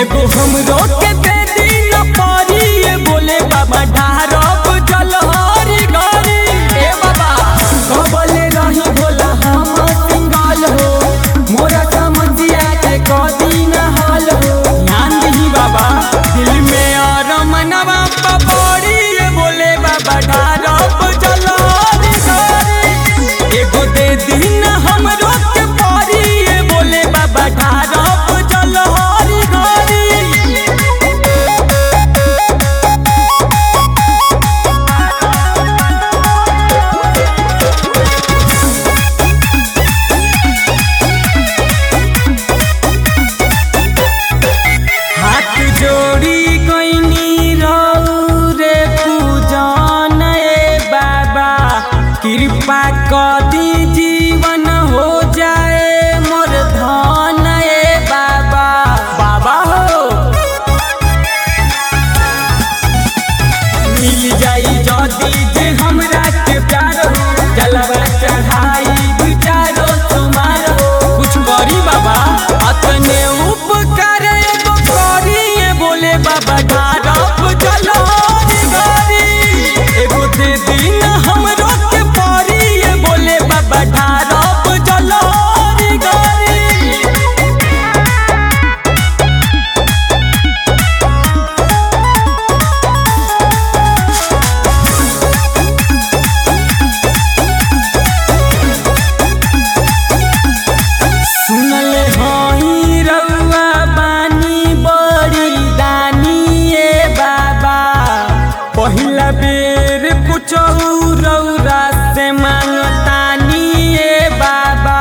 एगो हमरो के दे दी न पारी ये बोले बाबा ढारब जलहरी गरी ए बाबा कबले रही बोला हम सिंगल हो मोरा समझिया के कदी न हाल हो ध्यान दी बाबा दिल में और मनवा पपड़ी ये बोले बाबा ढारब जलहरी गरी एगो दे दी न हमरो के पारी ये बोले बाबा ढारब जलहरी गरी हाथ जोड़ी गईनी रे पूजन ए बाबा कृपा कदी जीवन हो जाए मोर धन ए बाबा बाबा हो मिल जाई जदी जे हमरा के प्यार हो जलवा चढ़ाई विचारो तुम्हार हो कुछ करी बाबा अतने उपकार एगो करी ये बोले बाबा ढारप चलो गारी एगो दे दिन हमरो के पारी ये बोले बाबा ढारप चलो गारी सुनल हई रउआ बानी बड़ी दानी ए बाबा पहिला बेर कुछ रउरा से मांगतानी ए बाबा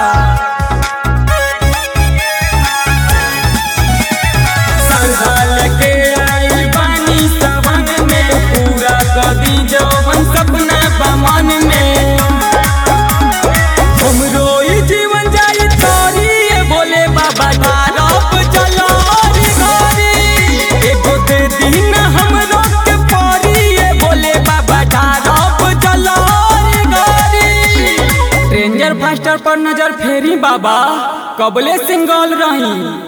संभाल के आइल बानी सवन में पूरा कदी जवन सपना बमन में हमरो ई जीवन जाई तोरी ए बोले बाबा ढारप चलो रे घरी एगो दे दिन हमरो के पारी ए बोले बाबा ढारप चलो रे घरी रेंजर फास्टर पर नजर फेरी बाबा कबले सिंगल रही